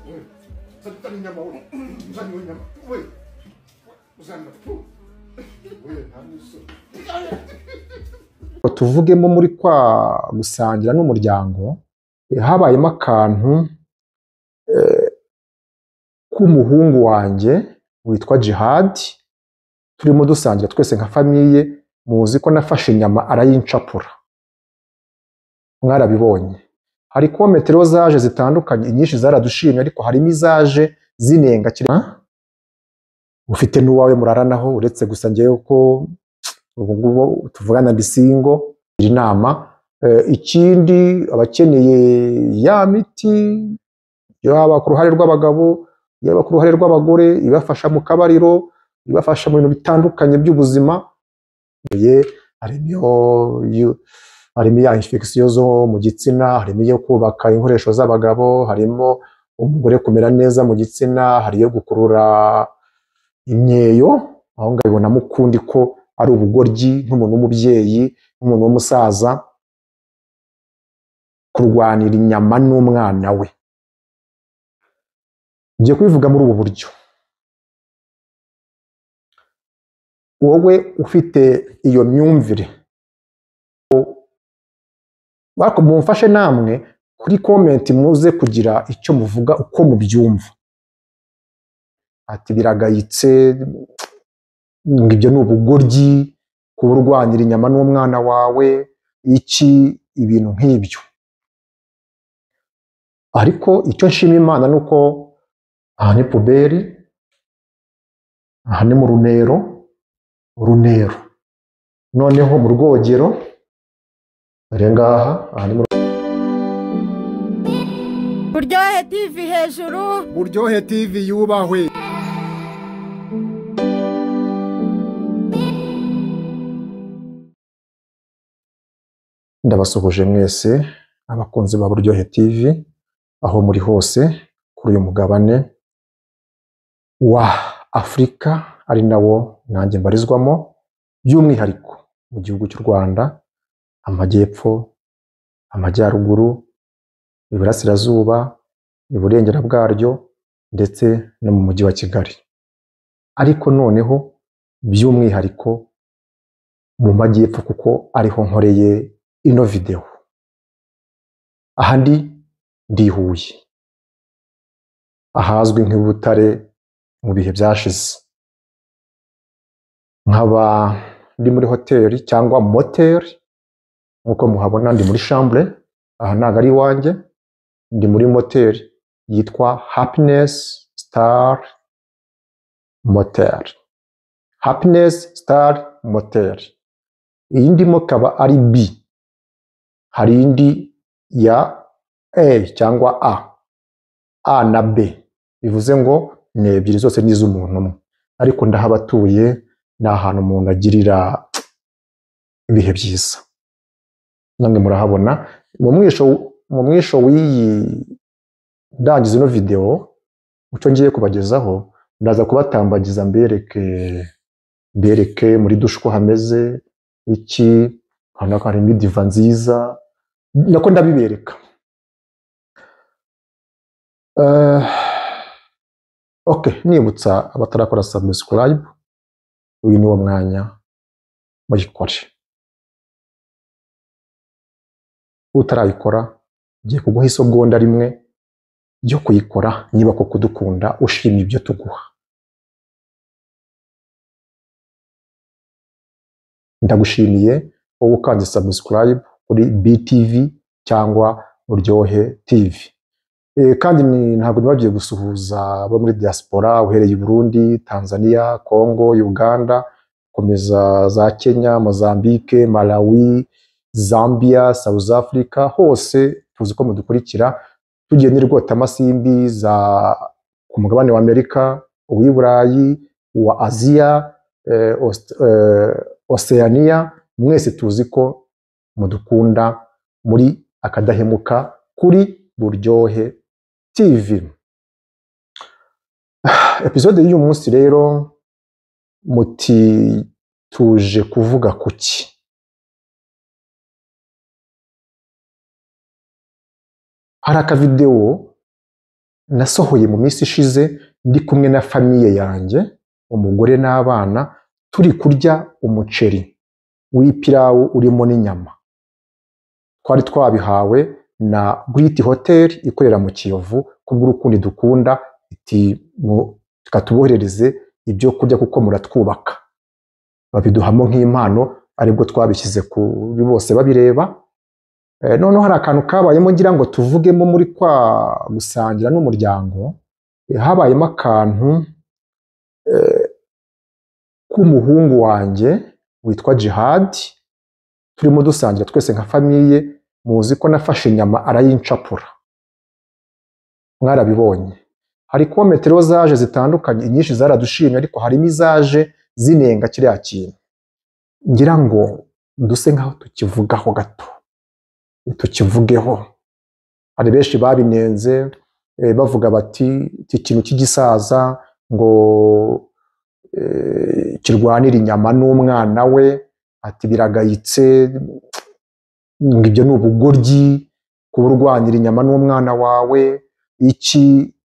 응. 쌉다리 냠마오. 부산 요인 냠마. 왜? 부산 냠마. 푸. 왜? 안 있어. tuvugemo muri kwa gusangira n'umuryango eh, habayemo akantu eh, k'umuhungu wanjye witwa Jihad turimo dusangira twese nka famiye muzi ko nafashe inyama arayincapura mwarabibonye hari kometero zaje zitandukanye inyinshi zaradushimye ariko harimo izaje zinenga kire- ufite n'uwawe muraranaho uretse gusa ngewe ko ubu ngubu tuvugana bisingo iri nama Eh, ikindi abakeneye ya miti yaba ku ruhare rw'abagabo yaba ku ruhare rw'abagore ibafasha mu kabariro ibafasha mu bintu bitandukanye by'ubuzima ye harimo iyo- harimo ya infection zo mu gitsina harimo iyo kubaka inkoresho z'abagabo harimo umugore kumera neza mu gitsina hari iyo gukurura imyeyo aho ngaho ibonamo ukundi ko ari ubugoryi nk'umuntu w'umubyeyi nk'umuntu w'umusaza kurwanira inyama n'umwana we ngiye kubivuga muri ubu buryo wowe ufite iyo myumvire ariko mumfashe namwe kuri komenti muze kugira icyo muvuga uko mubyumva ati biragayitse ngo ibyo ni ubugoryi kuba urwanira inyama n'umwana wawe iki ibintu nk'ibyo ariko icyo nshima imana ni uko aha ni puberi aha ni mu runero runero noneho mu rwogero dore ngaha aha ni mu Buryohe TV hejuru buryohe TV yubahwe. ndabasuhuje mwese abakunzi ba Buryohe TV aho muri hose kuri uyu mugabane wa Afurika ari nawo nanjye mbarizwamo by'umwihariko mu gihugu cy'u Rwanda amajyepfo amajyaruguru iburasirazuba iburengera bwaryo ndetse no mu mujyi wa Kigali ariko noneho by'umwihariko mu majyepfo kuko ariho nkoreye ino videwo aha ndi ndi i Huye ahazwi nk'i Butare mu bihe byashize nkaba ndi muri hoteli cyangwa moteri nk'uko muhabona ndi muri shambure aha ntabwo ari iwanjye ndi muri moteri yitwa happiness star moteri happiness star moteri iyi ndimo ikaba ari bi hari indi ya A cyangwa A. A na B. Bivuze ngo ni ebyiri zose ni iz'umuntu umwe. Ariko ndahabatuye ni ahantu umuntu agirira ibihe byiza. Namwe murahabona mu mwisho mu mwisho w'iyi ndangiza ino video uco ngiye kubagezaho ndaza kubatambagiza mbereke mbereke muri dushe uko hameze iki hano harimo idiva nziza nako ndabibereka Eh, ok nibutsa abatarakora subscribe uyu ni wo mwanya muyikore utarayikora ngiye kuguha isogonda rimwe ryo kuyikora niba koko udukunda ushima ibyo tuguha ndagushimiye wowe ukanze subscribe kuri BTV cyangwa Buryohe TV. E, kandi ni- ntabwo nibagiye gusuhuza abo muri diaspora uhereye i Burundi, Tanzania, Congo, Uganda, komeza za Kenya, Mozambique, Malawi, Zambia, South Africa, hose tuzi ko mudukurikira tugiye n'irwotamasimbi za ku mugabane wa Amerika, uw'i Burayi, uwa Aziya, eh, Ost- eh, Oceania, mwese tuzi ko mudukunda muri akadahemuka kuri buryohe tv episode y'uyu munsi rero muti tuje kuvuga ku ki hari akavidewo nasohoye mu minsi ishize ndi kumwe na famiye yanjye umugore n'abana turi kurya umuceri w'ipirawu urimo n'inyama twari twabihawe na Great Hotel ikorera mu Kiyovu kubw'urukundo dukunda iti mu- reka tuboherereze ibyo kurya kuko muratwubaka babiduhamo nk'impano aribwo twabishyize kuri bose babireba Eh, noneho hari akantu kabayemo ngira ngo tuvugemo muri kwa gusangira n'umuryango Eh, habayemo akantu eh, k'umuhungu wanjye witwa Jihad turimo dusangira twese nka famiye muzi ko nafashe inyama arayincapura mwarabibonye hari kuba metero zaje zitandukanye inyinshi zaradushimye ariko harimo izaje zinenga kiriya kintu ngira ngo duse nkaho tukivugaho gato tukivugeho hari benshi babinenze eh, bavuga bati iki kintu cy'igisaza ngo eh, kirwanira inyama n'umwana we ati biragayitse ngo ibyo ni ubugoryi kuba urwanira inyama n'umwana wawe iki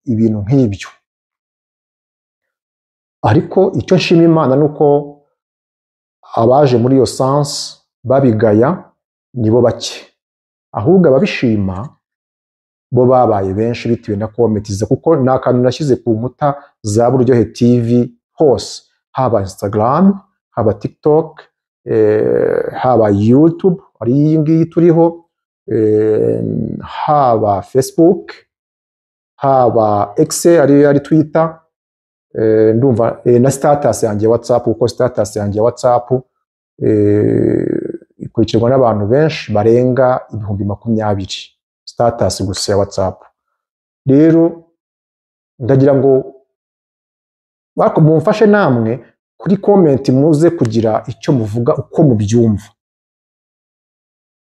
ibintu nk'ibyo ariko icyo nshima imana ni uko abaje muri iyo sansi babigaya nibo bake ahubwo ababishima bo babaye benshi bitewe na kometiza kuko ni akantu nashyize ku nkuta za buryohe tv hose haba instagram haba tiktok eh, haba youtube ari iyi ngiyi turiho eh, haba facebook haba x ari ari twitter eh, ndumva eh, na status yanjye ya whatsapp kuko status yanjye ya whatsapp eh, ikurikirwa n'abantu benshi barenga ibihumbi makumyabiri status gusa ya whatsapp rero ndagira ngo bako- mumfashe namwe kuri comment muze kugira icyo muvuga uko mubyumva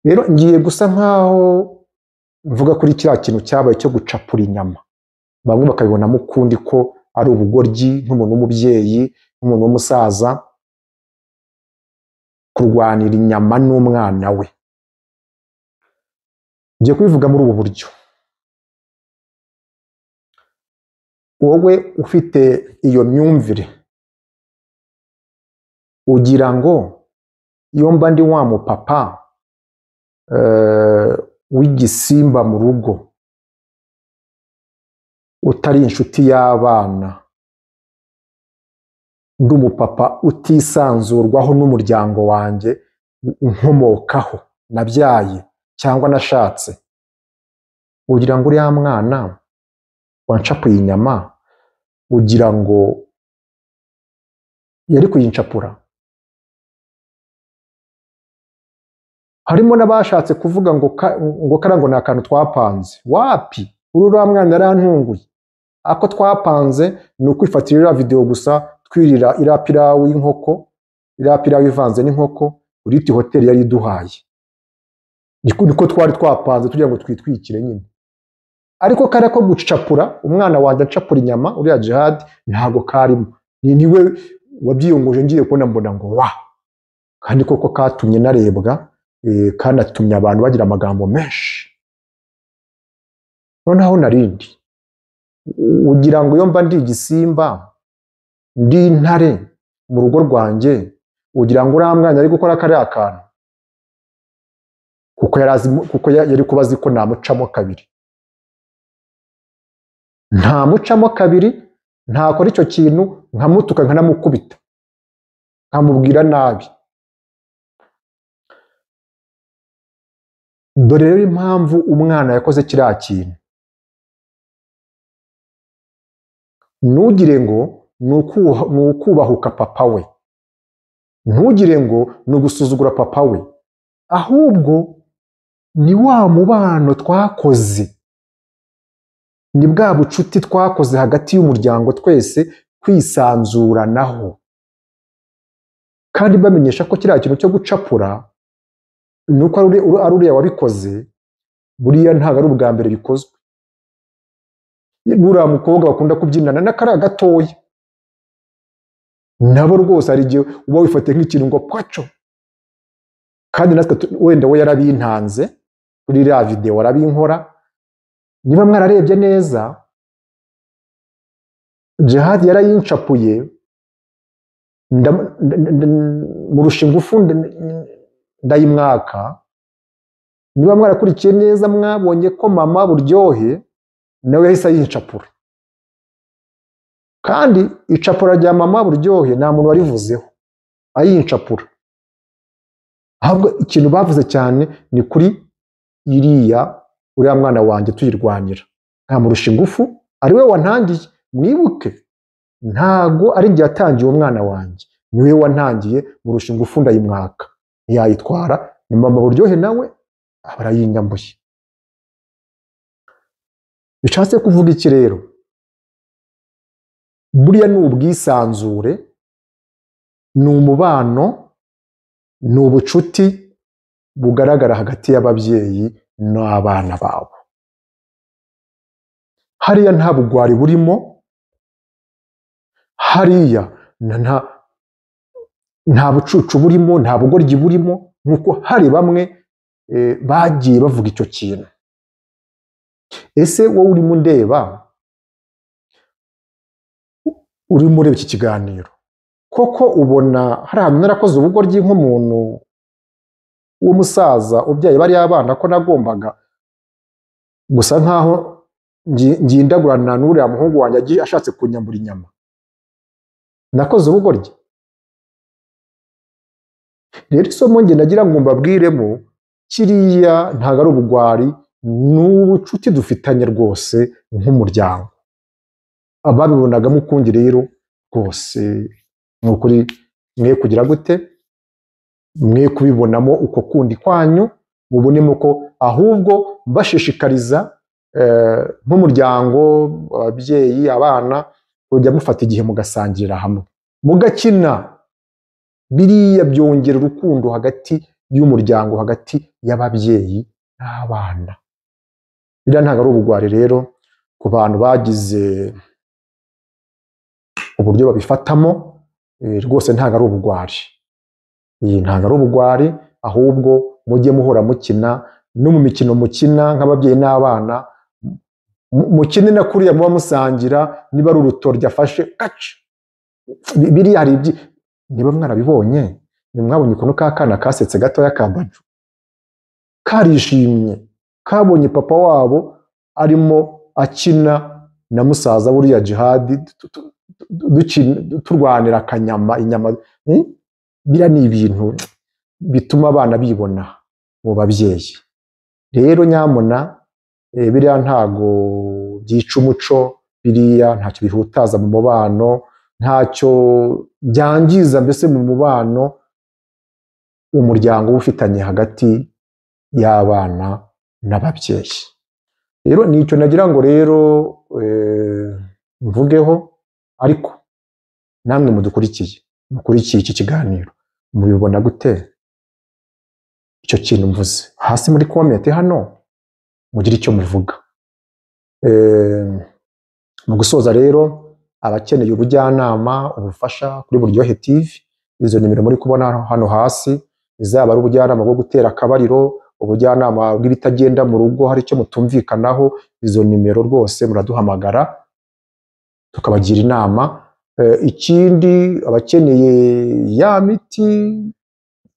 rero ngiye gusa nkaho mvuga kuri kiriya kintu cyabaye cyo gucapura inyama bamwe bakabibonamo ukundi ko ari ubugoryi nk'umuntu w'umubyeyi nk'umuntu w'umusaza kurwanira inyama n'umwana we ngiye kubivuga muri ubu buryo wowe ufite iyo myumvire ugira ngo iyo mba ndi wa mupapa eh, w'igisimba mu rugo utari inshuti y'abana ndi umupapa utisanzurwaho n'umuryango wanjye unkomokaho nabyaye cyangwa nashatse ugira ngo uriya mwana wancapuye inyama ugira ngo yari kuyincapura harimo n'abashatse kuvuga ngo ka- ngo karangwa ni akantu twapanze wapi uri uriya mwana yarantunguye ako twapanze ni ukwifatira iriya videwo gusa twirira iriya pirawu y'inkoko iriya pirawu ivanze n'inkoko uriti hoteli yari iduhaye Niko- niko twari twapanze tugira ngo twitwikire nyine ariko kariya ko gucapura umwana wanjye acapura inyama uriya jihad ntago karimo ni niwe wabyiyunguje ngiye kubona mbona ngo wa kandi koko katumye narebwa eh, kanatumye abantu bagira amagambo menshi noneho narindi ugira ngo iyo mba ndi igisimba ndi intare mu rugo rwanjye ugira ngo uriya mwana ari gukora kariya kantu kuko yari azi kuko ya- yari kuba azi ko namucamo kabiri ntamucamo kabiri ntakora icyo kintu nkamutuka nkanamukubita nkamubwira nabi dore rero impamvu umwana yakoze kiriya kintu ntugire ngo ni ukuha- ni ukubahuka papa we ntugire ngo ni ugusuzugura papa we ahubwo ni wa mubano twakoze ni bwa bucuti twakoze hagati y'umuryango twese kwisanzuranaho kandi bamenyesha ko kiriya kintu cyo gucapura ni uko ari uri- uri- ari uriya wabikoze buriya ntabwo ari ubwa mbere bikozwe buriya mukobwa bakunda kubyinana n'akariya gatoya nabo rwose hari igihe uba wifatiye nk'ikintu ngo pwaco kandi natwe tu- wenda we yarabintanze kuri iriya videwo arabinkora niba mwararebye neza jihad yarayincapuye ndamu- nda- nda- nda- murusha ingufu nda- ndayimwaka niba mwarakurikiye neza mwabonye ko mama buryohe nawe yahise ayincapura kandi icapura rya mama buryohe nta muntu warivuzeho ayincapura ahubwo ikintu bavuze cyane ni kuri iriya uriya mwana wanjye tuyirwanira nkamurusha ingufu ari we wantangiye mwibuke ntago ari njye yatangiye umwana wanjye niwe wantangiye murusha ingufu ndayimwaka ntiyayitwara ni mama buryohe nawe aba arayinyambuye bishatse kuvuga iki rero buriya ni ubwisanzure ni umubano ni ubucuti bugaragara hagati y'ababyeyi n'abana babo hariya nta bugwari burimo hariya na- nta- nta bucucu burimo nta bugoryi burimo nk'uko hari bamwe eh, bagiye bavuga icyo kintu ese wowe urimo undeba u- urimo ureba iki kiganiro koko ubona hari ahantu narakoze ubugoryi nk'umuntu w'umusaza ubyaye bariya abana ko nagombaga gusa nkaho ngi- ngindagurana n'uriya muhungu wanjye agiye ashatse kunyambura inyama nakoze ubugoryi rero isomo nge nagira ngo mbabwiremo kiriya ntabwo ari ubugwari ni ubucuti dufitanye rwose nk'umuryango ababibonagamo ukundi rero rwose ni ukuri mwe kugira gute mwe kubibonamo uko kundi kwanyu mubonemo ko ahubwo bashishikariza eh, nk'umuryango ababyeyi abana kujya mufata igihe mugasangirira hamwe mugakina biriya byongera urukundo hagati y'umuryango hagati y'ababyeyi n'abana biriya ntabwo ari ubugwari rero ku bantu bagize uburyo babifatamo eh, rwose ntabwo ari ubugwari iyi ntabwo ari ubugwari ahubwo mujye muhora mukina no mu mikino mukina nk'ababyeyi n'abana mu- mukine na kuriya muba musangira niba ari urutoryi afashe kaca Bi- biriya hari ibyi niba mwarabibonye ntimwabonye ukuntu ka kana kasetse gatoya ka baju karishimye kabonye papa wabo arimo akina na musaza buriya jihadi tu- tu- tu- dukina- turwanira akanyama inyama Hmm? biriya ni ibintu bituma abana bibona mu babyeyi rero nyamuna eh, biriya ntago byica umuco biriya ntacyo bihutaza mu mubano ntacyo byangiza mbese mu mubano umuryango uba ufitanye hagati y'abana n'ababyeyi rero ni icyo nagira ngo rero eh, mvugeho ariko namwe mudukurikiye mukurikiye iki kiganiro mubibona gute icyo kintu mvuze hasi muri komenti hano mugire icyo muvuga Eh, mu gusoza rero abakeneye ubujyanama ubufasha kuri buryohe tv izo nimero muri kubona hano hasi izaba ari ubujyanama bwo gutera akabariro ubujyanama bw'ibitagenda mu rugo hari icyo mutumvikanaho izo nimero rwose muraduhamagara tukabagira inama Eh, ikindi abakeneye ya miti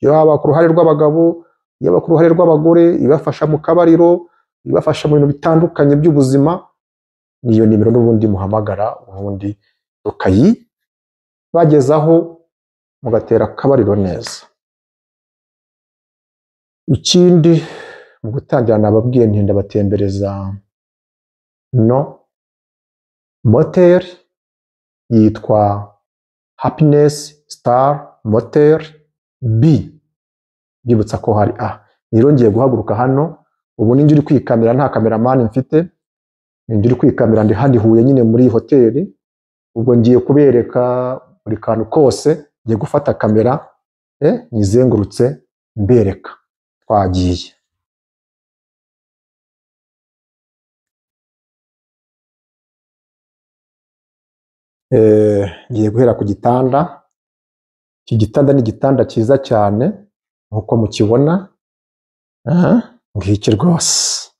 yaba ku ruhare rw'abagabo yaba ku ruhare rw'abagore ibafasha mu kabariro ibafasha mu bintu bitandukanye by'ubuzima niyo nimero n'ubundi muhamagara ubundi tukayibagezaho mugatera akabariro neza ikindi mu gutangira nababwiye nti ndabatembereza no moteri yitwa happiness star motel b mbibutsa ko hari a rero ngiye guhaguruka hano ubu ninjye uri kwikamera nta kameramani mfite ninjye uri kwikamera ndi handi huye nyine muri iyi hoteli ubwo ngiye kubereka buri kantu kose ngiye gufata kamera eh, nyizengurutse mbereka twagiye Eh, ngiye guhera ku gitanda iki gitanda ni igitanda cyiza cyane nk'uko mukibona aha ngiki rwose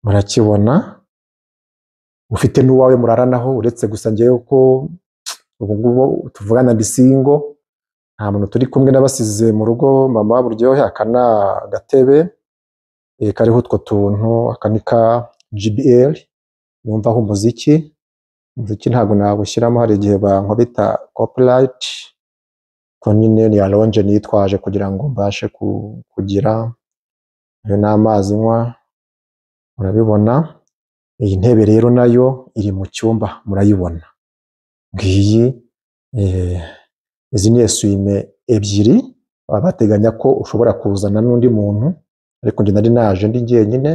murakibona ufite n'uwawe muraranaho uretse gusa ngewe ko ubu ngubu tuvugana ndi singo nta muntu turi kumwe n'abasize mu rugo mama buryohe aka ni agatebe eh, kariho utwo tuntu aka ni ka GBL numvaho umuziki umuziki ntabwo nawushyiramo hari igihe bankubita copyright ko nyine ni alonje nitwaje kugira ngo mbashe ku- kugira ayo ni amazi nywa murabibona iyi ntebe rero nayo iri mu cyumba murayibona ngiyi eh, izi ni esuwime ebyiri baba bateganya ko ushobora kuzana n'undi muntu ariko njye nari naje ndi jyenyine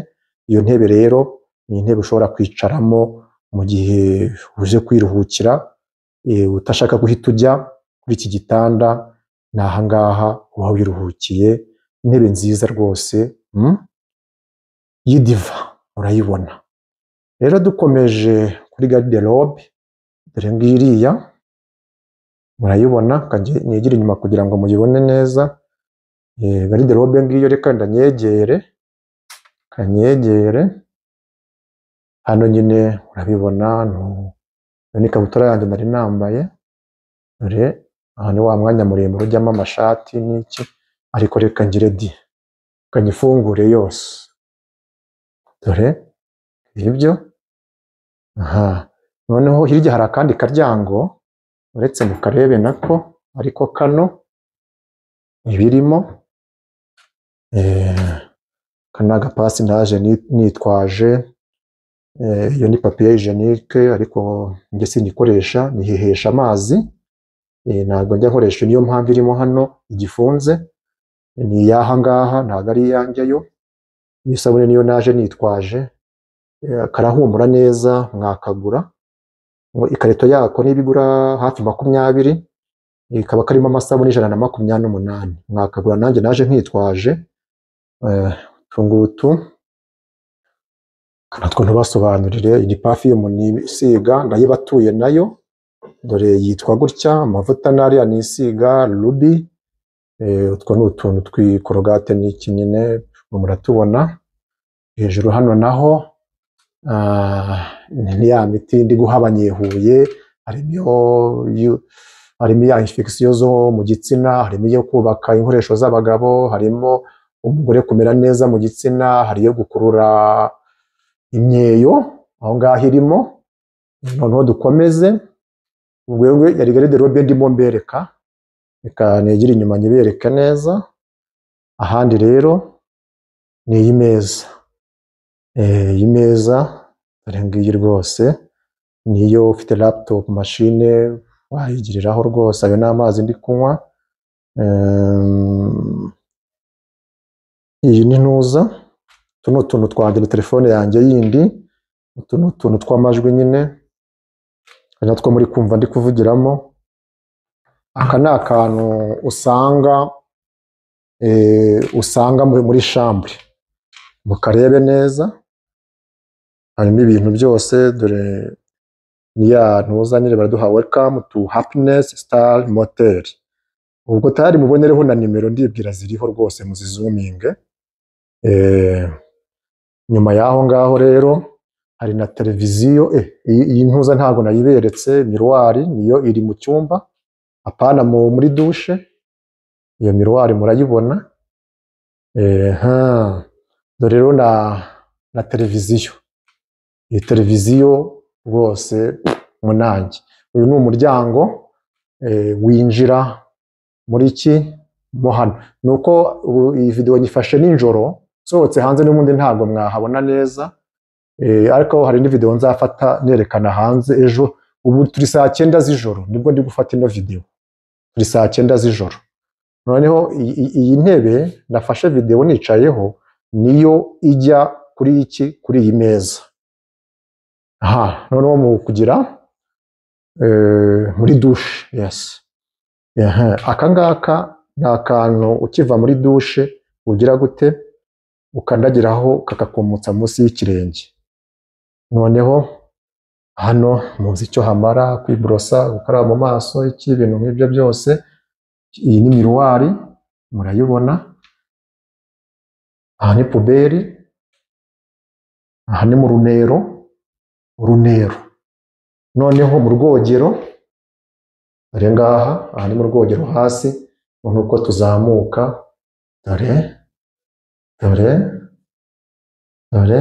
iyo ntebe rero ni intebe ushobora kwicaramo mu gihe uje kwiruhukira eh, utashaka guhita ujya kuri iki gitanda ni ahangaha uba wiruhukiye intebe nziza rwose mm? y'idiva urayibona rero dukomeje kuri garderobe dore ngiriya murayibona kanjye negere inyuma kugira ngo muyibone neza Eh, garderobe ngiyo reka ndanyegere kanyegere hano nyine urabibona nu- iyo ni ikabutura yanjye nari nambaye dore aha ni wa mwanya muremure ujyamo amashati n'iki ariko reka ngire di reka nyifungure yose dore ibyo aha noneho hirya hari akandi karyango uretse mukarebe nako ariko kano ibirimo eh, aka ni agapasi naje ni- nitwaje eh, iyo ni papiye jenike ariko njye sinikoresha nihehesha amazi Eh, ntabwo njya nkoresha niyo mpamvu irimo hano igifunze ni iyaha ngaha ntabwo ari iyanjye yo iyo isabune niyo naje nitwaje Eh, karahumura neza mwakagura Ngo ikarito yako niba igura hafi makumyabiri eh, kaba karimo amasabune ijana na makumyabiri n'umunani mwakagura nanjye naje nkitwaje Eh, utu ngutu natwo ntubasobanurire iyi ni perfume ni isiga ndayibatuye nayo dore yitwa gutya amavuta ni ariya nisiga rubi eh, utwo ni utuntu twikorogate n'iki nyine muratubona hejuru hano naho ah, ni ni ya miti ndi guha abanyehuye harimo iyo- iyo- harimo ya infection zo mu gitsina harimo iyo kubaka inkoresho z'abagabo harimo umugore kumera neza mu gitsina hari iyo gukurura imyeyo aho ngaho irimo noneho dukomeze ubwo yari garderobe ndimo mbereka reka negere inyuma nyibereke neza ahandi rero ni iyi meza Eh, iyi meza dore ngiyi rwose niyo ufite laptop mashine wayigiriraho rwose ayo ni amazi ndi kunywa Em, iyi ni ntuza utu ni utuntu twanjye na telefone yanjye yindi utu ni utuntu tw'amajwi nyine ari natwo muri kumva ndi kuvugiramo aka ni akantu usanga eh, usanga muri muri shambure mukarebe neza harimo ibintu byose dore niya ntuza nyine baraduha welcome to happiness star motel ubwo tayari mubonereho na nimero ndibwira ziriho rwose muzizuminge eh, nyuma y'aho ngaho rero hari na televiziyo eh, iyi iyi ntuza ntabwo nayiberetse miruwari niyo iri mu cyumba apana mu muri dushe iyo miruwari murayibona eh, ha. dore rero na, na televiziyo iyi televiziyo rwose munange uyu ni umuryango eh, winjira muri iki mo hano ni uko ubu iyi videwo nyifashe nijoro nsohotse hanze n'ubundi ntabwo mwahabona neza Eh, ariko hari indi video nzafata nerekana hanze ejo ubu turi saa cyenda z'ijoro nibwo ndi gufata ino video turi saa cyenda z'ijoro noneho iyi- iyi iyi ntebe nafashe video nicayeho niyo ijya kuri iki kuri iyi meza aha noneho mu kugira eh, muri dushe yes Aha, aka ngaka ni akantu ukiva muri dushe ugira gute ukandagiraho kakakumutsa munsi y'ikirenge noneho hano muzi icyo hamara kwiborosa gukaraba mu maso iki ibintu nk'ibyo byose iyi ni miruwari murayibona aha ni puberi aha ni mu runero uruneru noneho mu rwogero dore ngaha aha ni mu rwogero hasi noneho uko tuzamuka dore dore dore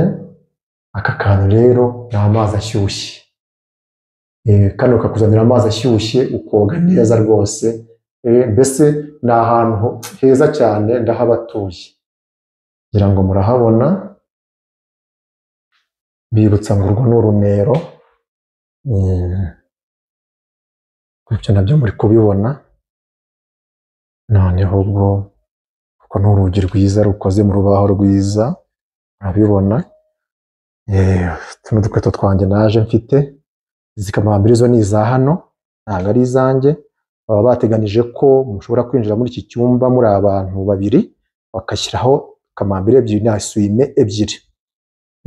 aka kantu rero ni amazi ashyushye Eh, kano kakuzanira amazi ashyushye ukoga neza rwose Eh, mbese ni ahantu ho- heza cyane ndahabatuye ngira ngo murahabona bibutsa ngo urwo ni urunero Mm. ibyo nabyo muri kubibona noneho ubwo kuko ni urugi rwiza rukoze mu rubaho rwiza urabibona Eh, tuno dukweto twanjye naje mfite izi kamambirizo ni iza hano ntabwo ari izanjye baba bateganije ko mushobora kwinjira muri iki cyumba muri abantu babiri bagashyiraho kamambiri ebyiri na suwime ebyiri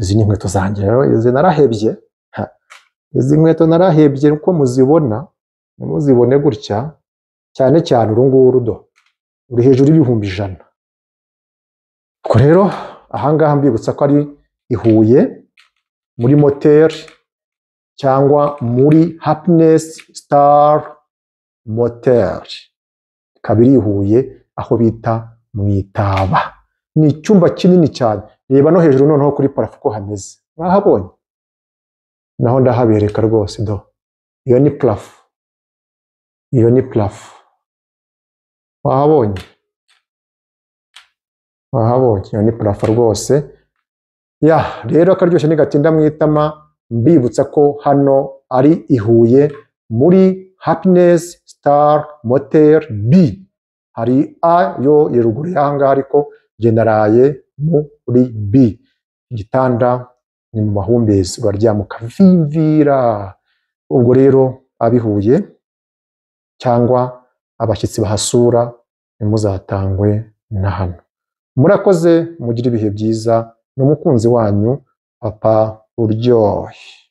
izi ni inkweto zanjye rero izi narahebye Ha, izi nkweto narahebye uko muzibona nimuzibone gutya cyane cyane uru nguru do ruri hejuru y'ibihumbi ijana ubwo rero ahangaha mbibutsa ko ari i Huye muri moteri cyangwa muri happiness star motel kabiri i Huye aho bita mu itaba ni icyumba kinini cyane reba no hejuru noneho kuri parafo uko hameze mwahabonye naho ndahabereka rwose do iyo ni parafo iyo ni parafo wahabonye wahabonye iyo ni parafo rwose ya rero akaryoshye nigatinda mu itama mbibutsa ko hano ari i Huye muri happiness star motel b hari a yo iri ruguru y'aha ngaha ariko njye naraye muri b igitanda ni mu mahumbezi uraryama ukavimvira ubwo rero abihuye cyangwa abashyitsi bahasura ntimuzatangwe na hano murakoze mugire ibihe byiza n'umukunzi wanyu papa uryohe